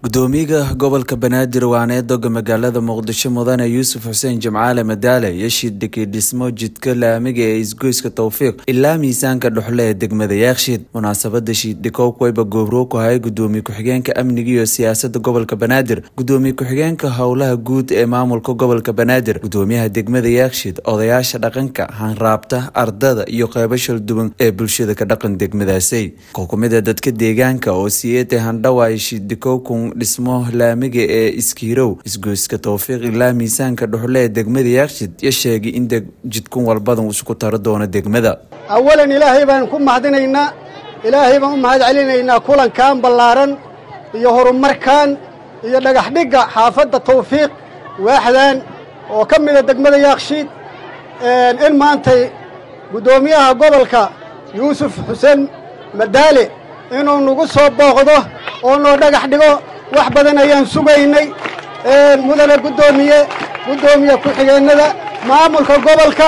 gudoomiyaha gobolka banaadir waana doga magaalada muqdisho mudane yuusuf xuseen jimcaale madaale iyo shiidhiki dhismo jidka laamiga ee isgoyska towfiiq ilaa miisaanka dhuxle ee degmada yaakshiid munaasabada shiidhikow wayba goobrow ku hayay gudoomiye ku-xigeenka amniga iyo siyaasada gobolka banaadir gudoomiye ku-xigeenka howlaha guud ee maamulka gobolka banaadir gudoomiyaha degmada yaakshiid odayaasha dhaqanka hanraabta ardada iyo qeybo shalduwan ee bulshada ka dhaqan degmadaasi ko kumida dadka deegaanka oo siyeete handhawaay shiidhikow kun dhismo laamiga ee iskiirow isgoyska towfiiq ilaa miisaanka dhuxle ee degmada yaakshid yo sheegay in jidkun walbadan isku taro doono degmada awalan ilaahay baan ku mahadinaynaa ilaahay baan u mahad celinaynaa kulankan ballaaran iyo horumarkan iyo dhagaxdhigga xaafadda tawfiiq waaxdan oo ka mida degmada yaakshiid in maantay guddoomiyaha gobolka yuusuf xuseen madaale inuu nagu soo booqdo oo noo dhagax dhigo wax badan ayaan sugaynay mudane guddoomiye guddoomiye ku-xigeennada maamulka gobolka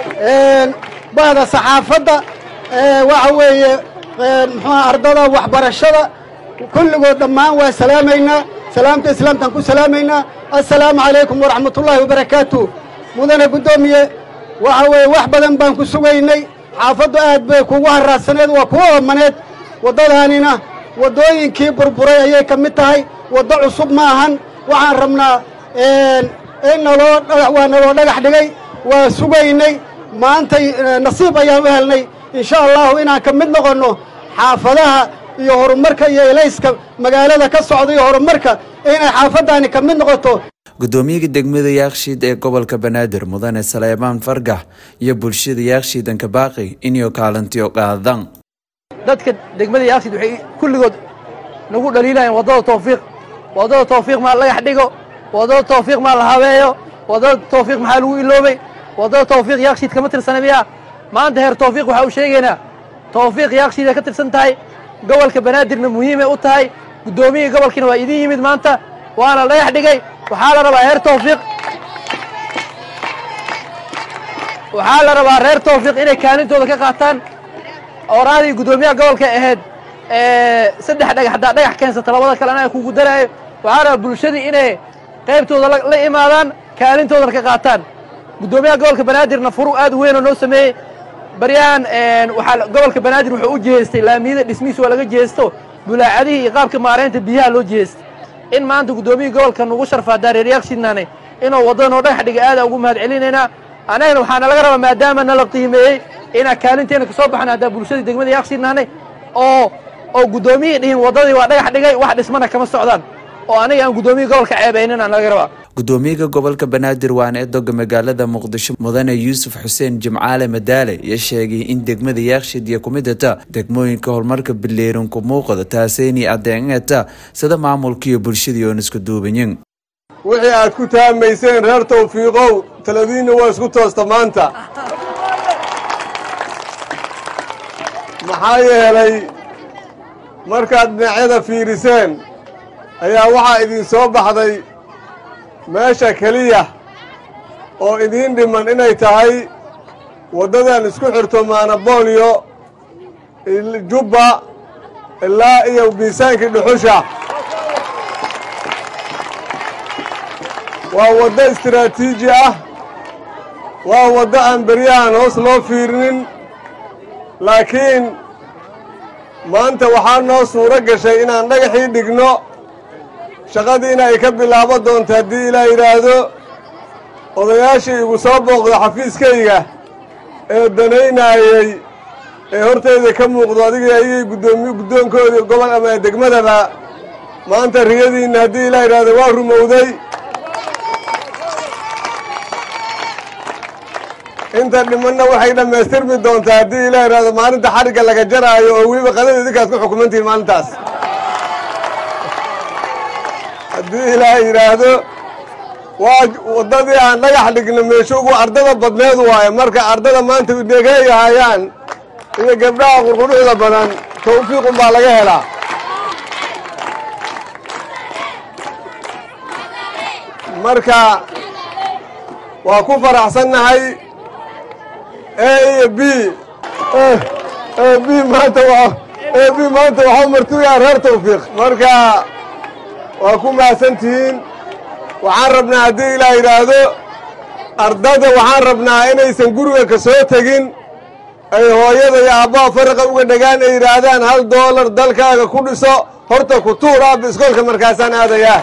bahda saxaafadda waxa weeye muxuuha ardada waxbarashada kulligood dhammaan waa salaamaynaa salaamta islaamtaan ku salaamaynaa assalaamu calaykum waraxmatullaahi wabarakaatu mudane guddoomiye waxa weeye wax badan baan ku sugaynay xaafaddu aad bay kugu haraadsaneed waa kugu oomaneed waddadaanina waddooyinkii burburay ayay ka mid tahay waddo cusub ma ahan waxaan rabnaa in naloo waa naloo dhagax dhigay waa sugaynay maantay nasiib ayaan u helnay insha allahu inaan ka mid noqonno xaafadaha iyo horumarka iyo elayska magaalada ka socda iyo horumarka inay xaafaddaani ka mid noqoto gudoomiyaha degmada yaakshiid ee gobolka banaadir mudane saleebaan fargax iyo bulshada yaakshiidanka baaqi inay kaalintiyo qaadaan dadka degmada yaakshiid waxay kulligood nagu dhaliilayaan waddada tawfiiq waddada tawfiiq maa lagax dhigo waddada tawfiiq maa la habeeyo waddada tawfiiq maxaa lagu iloobay waddada tawfiiq yaakshiid kama tirsana miyaa maanta heer tawfiiq waxaa u sheegaynaa tawfiiq yaakshiid ay ka tirsan tahay gobolka banaadirna muhiimay u tahay guddoomiyihii gobolkiina waa idiin yimid maanta waana dhagax dhigay waxaa la rabaa heer tawfiiq waxaa la rabaa reer tawfiiq inay kaalintooda ka qaataan oraadii guddoomiyaha gobolka ahayd saddex dhagax haddaa dhagax keensata labada kalena ay kugu daraayo waxaa rabaa bulshadii inay qaybtooda la imaadaan kaalintoodana ka qaataan guddoomiyaha gobolka banaadirna furu aad u weyn oo noo sameeyey baryahan waxaa gobolka banaadir wuxuu u jihaystay laamiyada dhismihiis waa laga jihaysto bulaacadihii iyo qaabka maaraynta biyaha loo jihaystay in maanta guddoomiyihii gobolka nugu sharfaa daareer yaakshiidnaane inuu waddada noo dhagax dhiga aada ugu mahad celinaynaa annagana waxaana laga rabaa maadaama nala qiimeeyey inaan kaalinteena ka soo baxna haddaa bulshadii degmada yaakshiidnaane oo oo guddoomiyihii dhihin waddadii waa dhagax dhigay wax dhismana kama socdaan oo aniga aan guddoomiyii gobolka ceebaynin aan laga rabaa gudoomiyaha gobolka banaadir waana edoga magaalada muqdisho mudane yuusuf xuseen jimcaale madaale iyo sheegay in degmada yaakshiid iyo kumidata degmooyinka horumarka bileerin ku muuqda taaseynii adeecata sida maamulka iyo bulshadii oon isku duubanyin wixii aad ku taamayseen reer tawfiiqow taladiinna waa isku toosta maanta maxaa yeelay markaad dhinacyada fiiriseen ayaa waxaa idin soo baxday meesha keliya oo idiin dhiman inay tahay waddadan isku xirto maanaboolyo jubba ilaa iyo miisaankii dhuxusha waa waddo istiraatiiji ah waa waddo aan beryahan hoos loo fiirinin laakiin maanta waxaa noo suuro gashay inaan dhagaxii dhigno shaqadiina ay ka bilaabo doonto haddii ilaa yidhaahdo odayaashii igu soo booqda xafiiskayga ee danaynaayey ee hortayda ka muuqdo adigii ayagii guddoomiy guddoonkoodii gobol ama degmadaba maanta riyadiinna haddii ilaa yidhaahdo waa rumowday inta dhimanna waxay dhammaystirmi doontaa haddii ilaa yidhaahdo maalinta xarigga laga jaraayo oo weliba qadada idinkaad ku xukumantihiin maalintaas haddii ilaa yidhaahdo waa waddadii aan dhagax dhigna meesho ugu ardada badneed waaye marka ardada maanta dhegeeyahayaan iyo gabdhaha qurquruxda badan tawfiiqun baa laga helaa marka waa ku faraxsannahay e iyo b b maanta b maanta waxaa martuyaa reer tawfiiq marka waa ku mahadsan tihiin waxaan rabnaa haddii ilaa yidhaahdo ardada waxaan rabnaa inaysan guriga ka soo tegin ay hooyada iyo aabbaha faraqa uga dhagaan ay yidhaahdaan hal doolar dalkaaga ku dhiso horta ku tuur aabba iskoolka markaasaan aadayaa